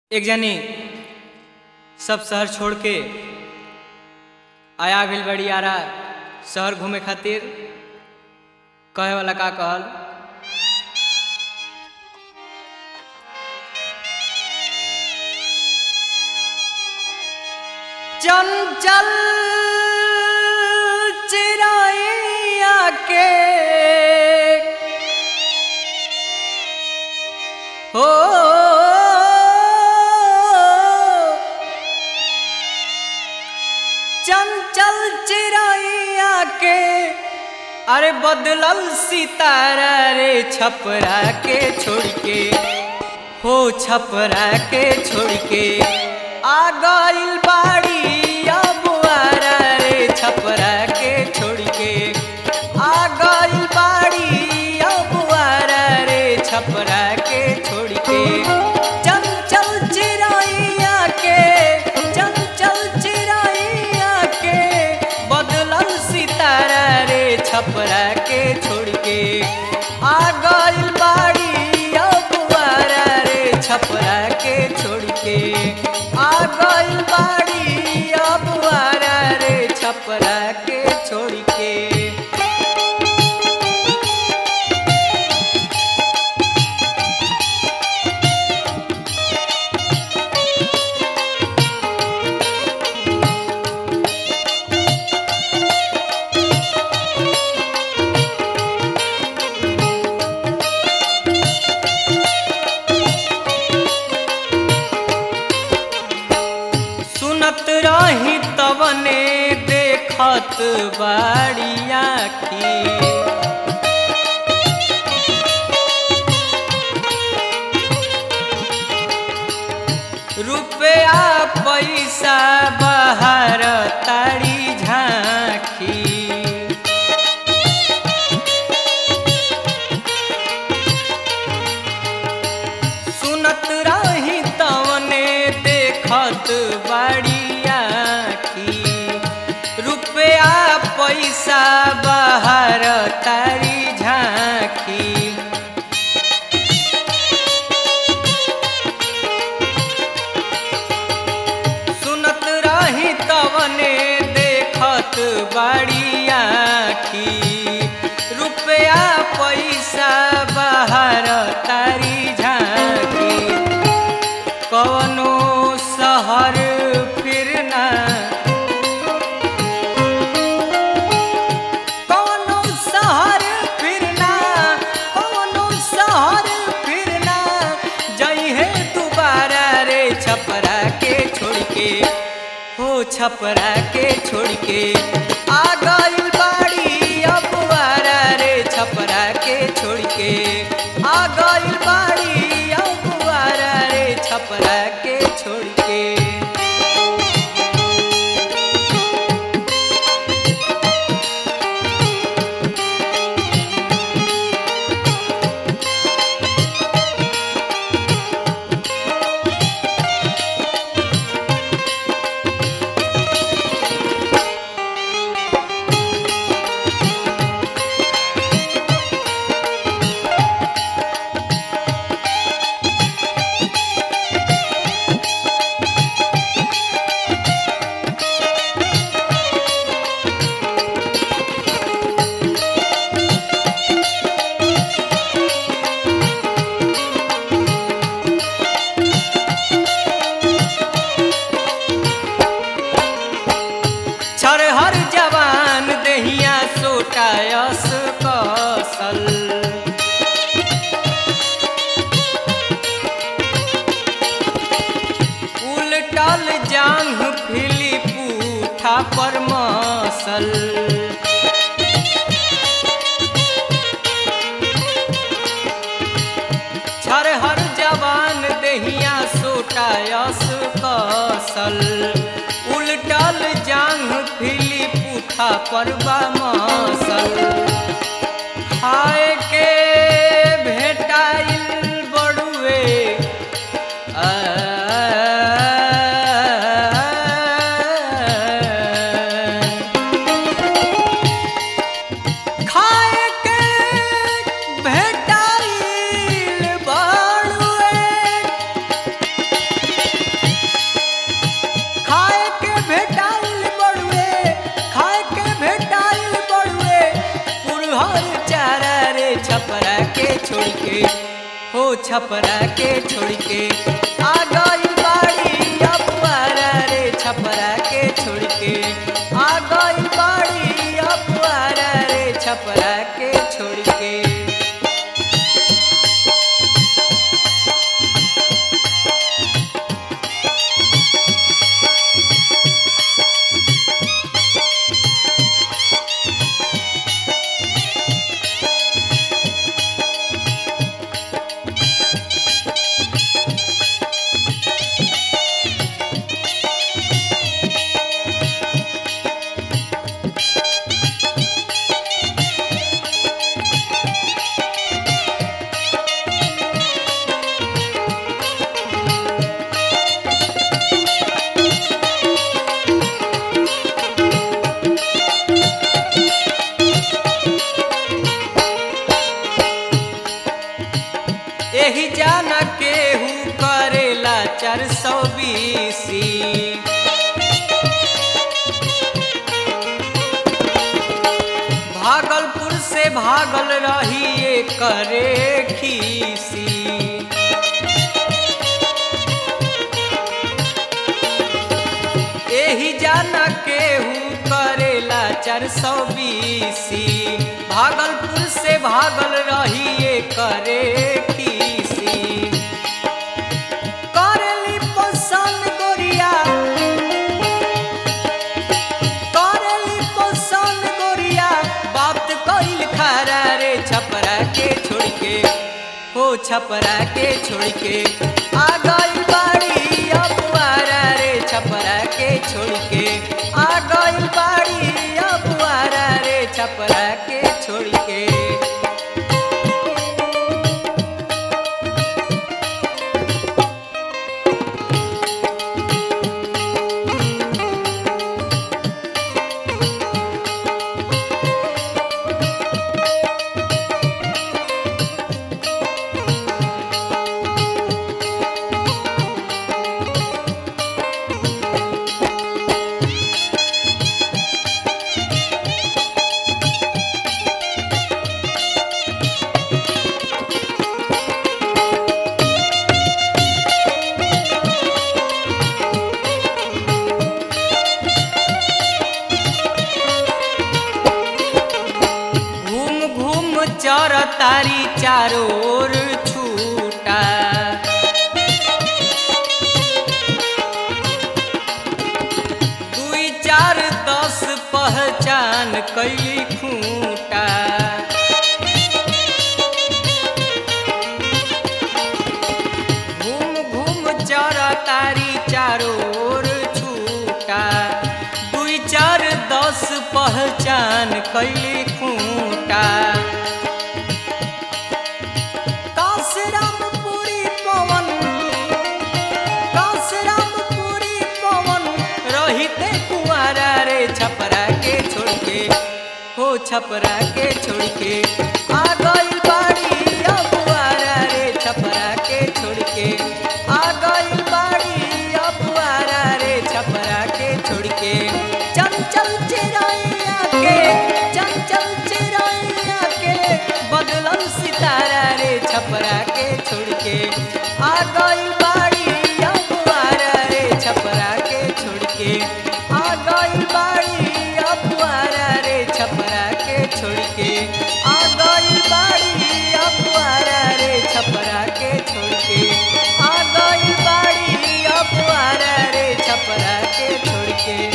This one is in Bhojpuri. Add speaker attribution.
Speaker 1: एक जनी सब शहर छोड़ के आया गइल बड़ी आरा शहर घूमे खातिर कहे वाला का कहल चंचल चिराइया के हो चंचल चिराइया के अरे बदलल सितारा रे छपरा के छोड़ के हो छपरा के छोड़ के आ गइल बाड़ी अब आरा रे छपरा के छोड़ के आ गइल बाड़ी अब आरा रे छपरा के छोड़ के चंचल चिराइया के चंचल चिराइया के बदलल सितारा रे छपरा के छोड़ के आ गइल बाड़ी अब आरा रे छपरा के छोड़ के आ गइल बाड़ी अब आरा रे छपरा के छोड़ के सुनत रही तवने देखत बाड़िया की रुपया पैसा बाहर तारी झांकी सुनत रही तवने देखत बाड़िया की रुपया पैसा बाहर तारी झांकी सुनत रही तवने देखत बाड़िया की रुपया पैसा बाहर तारी झांकी कवनो शहर फिरना कवनो शहर फिरना कवनो शहर फिरना जइहे दोबारा रे छपरा के छोड़ के हो छपरा के छोड़ के आ गइल बाड़ी अब आरा रे छपरा के छोड़ के आ गइल बाड़ी अब आरा रे छपरा के छोड़ के छरहर जवान दहिया सोटायस कसल उलटल जांघ फिली पूठा पर मसल छरहर जवान दहिया सोटायस कसल उलटल जांघ फिली पूठा पर मसल खाए के भेटाइल बड़ुए आ, खाए के भेटाइल बड़ुए के हो छपरा के छोड़ के आ गई बाड़ी अपुआरा रे छपरा के छोड़ के आ गई बाड़ी अपुआरा रे छपरा के छोड़ के एही जाना केहू करेला चार सौ बीसी भागलपुर से भागल रही ये करे खीसी एही जाना केहू करेला चार सौ बीसी भागलपुर से भागल रही ये करे खीसी करेली पसंद गोरिया करेली पसंद गोरिया बात कइल खारा रे छपरा के छोड़ के हो छपरा के छोड़ के आ गई बाड़ी अपुआरा रे छपरा के छोड़ के आ गई बाड़ी अपुआरा रे छपरा के छोड़ के घूम घूम चर तारी चारों ओर छूटा दुई चार दस पहचान कैली खूंटा घूम घूम चर तारी चारों ओर छूटा दुई चार दस पहचान कैली खूंटा काशरामपुरी पवन काशरामपुरी पवन रहिते कुआरा रे छपरा के छोड़ के हो छपरा के छोड़ के आ गई बाड़ी अपुआरा रे छपरा के छोड़ के आ गई बाड़ी अपुआरा रे छपरा के छोड़ के चंचल चिड़ैया के चंचल चिड़ैया के बदलल सितारा रे छपरा के छोड़ के आ गई बाड़ी अपुआरा रे छपरा के छोड़ के आ गई बाड़ी अपुआरा रे छपरा के छोड़ के आ गई बाड़ी अपुआरा रे छपरा के छोड़ के आ गई बाड़ी अपुआरा रे छपरा के छोड़ के